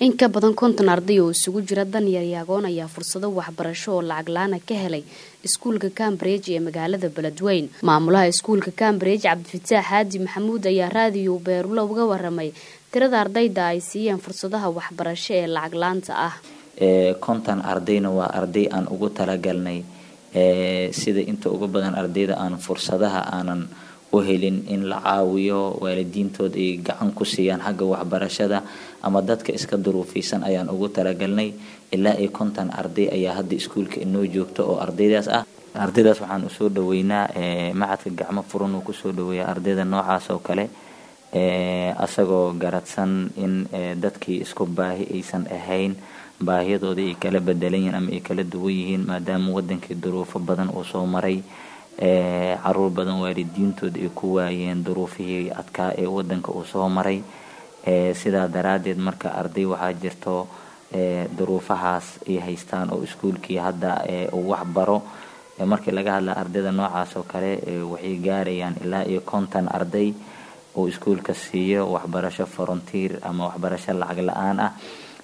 in ka badan konton arday oo isugu jira danyar iyo agoon ayaa fursado waxbarasho oo lacag la-aana ka helay iskuulka cambridge ee magaalada beledweyn maamulaha iskuulka cambridge cabdifataax xaadi maxamuud ayaa raadiyo beerulo uga waramay tirada ardayda ay siiyeen fursadaha waxbarasho ee lacag la-aanta ah konton ardayna waa arday aan ugu talagalnay sida inta ugu badan ardayda aan fursadaha aanan u helin in la caawiyo waalidiintood ay gacan ku siiyaan xagga waxbarashada ama dadka iska duruufaysan ayaan ugu talagalnay ilaa iyo konton arday ayaa hadda iskuulka inoo joogta oo ardaydaas ah ardaydaas waxaan usoo dhaweynaa macadka gacmo furan uu kusoo dhaweeya ardayda noocaas oo kale asagoo garadsan in dadkii isku baahi aysan ahayn baahiyadooda ay kala bedelan yihiin ama ay kala duwan yihiin maadaama wadankii duruufo badan uu soo maray caruur badan waalidiintood ay ku waayeen duruufihii adkaa ee wadanka uu soo maray sidaa daraadeed marka arday waxaa jirto duruufahaas ay haystaan oo iskuulkii hadda uu waxbaro markii laga hadla ardayda noocaas oo kale waxay gaarayaan ilaa iyo konton arday uu iskuulka siiyo waxbarasho volunteer ama waxbarasho lacag la-aan ah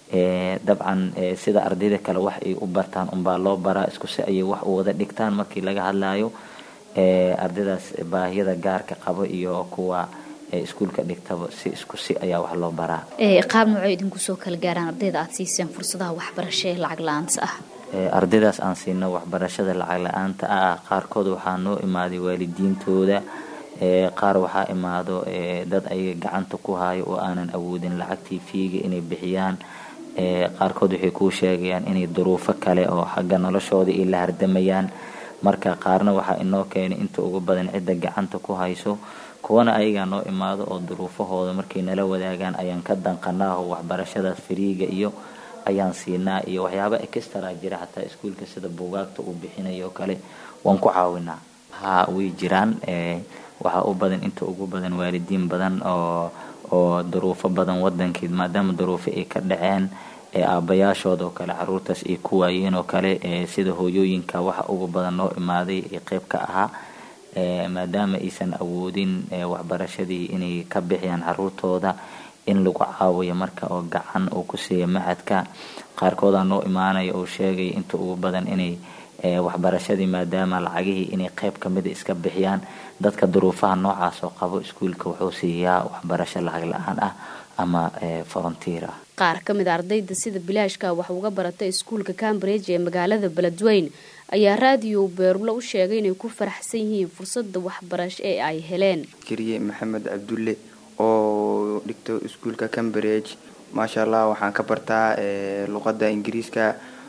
dabcan sida ardayda kale wax ay u bartaan unbaa loo baraa isku si ayay wax u wada dhigtaan markii laga hadlayo ardaydaas baahiyada gaarka qabo iyo kuwa iskuulka dhigtaba si isku si ayaa wax loo baraa qaab noocay idinku soo kala gaaraan ardayda aada siiseen fursadaha waxbarasho ee lacag la-aanta ah ardaydaas aan siino waxbarashada lacag la-aanta ah qaarkood waxaa noo imaaday waalidiintooda qaar waxaa imaado dad ayaga gacanta ku hayo oo aanan awoodin lacagtii fiiga inay bixiyaan qaarkood waxay kuu sheegayaan inay duruufo kale oo xagga noloshooda ay la hardamayaan marka qaarna waxaa inoo keenay inta ugu badan cidda gacanta ku hayso kuwana ayagaa noo imaado oo duruufahooda markay nala wadaagaan ayaan ka danqanaaho waxbarashadaas fariiga iyo ayaan siinaa iyo waxyaaba extra jira xataa iskuulka sida buugaagta uu bixinayo kale waan ku caawinaa ha way jiraan waxaa u badan inta ugu badan waalidiin badan oo oo duruufo badan wadankii maadaama duruufo ay ka dhaceen aabayaashood oo kale caruurtaas ay ku waayeen oo kale sida hooyooyinka waxa ugu badan noo imaaday ee qeyb ka ahaa maadaama aysan awoodin waxbarashadii inay ka bixiyaan caruurtooda in lagu caawiyo marka oo gacan uu ku siiya macadka qaarkoodaa noo imaanaya oo sheegaya inta ugu badan inay waxbarashadii maadaama lacagihii inay qeyb kamida iska bixiyaan dadka duruufaha noocaas oo qabo iskuulka wuxuu siiyaa waxbarasho lacag la-aan ah ama volunteer ah qaar ka mid a ardayda sida bilaashka wax uga barata iskuulka cambridge ee magaalada beledweyn ayaa raadiyo beerulo u sheegay inay ku faraxsan yihiin fursada waxbarasho ee ay heleen kariye maxamed cabdulle oo dhigto iskuulka cambridge maasha allah waxaan ka bartaa luqada ingiriiska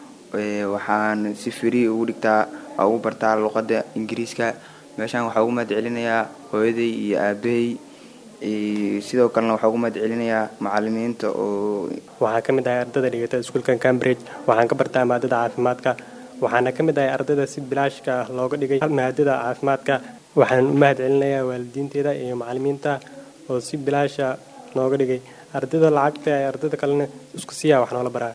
waxaan si free ugu dhigtaa ugu bartaa luqada ingiriiska meeshaan waxaa ugu mahad celinayaa hooyaday iyo aabahay sidoo kalena waxaa ugu mahad celinayaa macalimiinta oo waxaan ka mid ahay ardayda dhigata iskuulka cambridge waxaan ka bartaa maadada caafimaadka waxaana ka mid ahay ardayda si bilaashka ah looga dhigay maadada caafimaadka waxaan u mahad celinayaa waalidiinteeda iyo macalimiinta oo si bilaasha nooga dhigay ardayda lacagta ardayda kalena isku siyaa wax noola baraa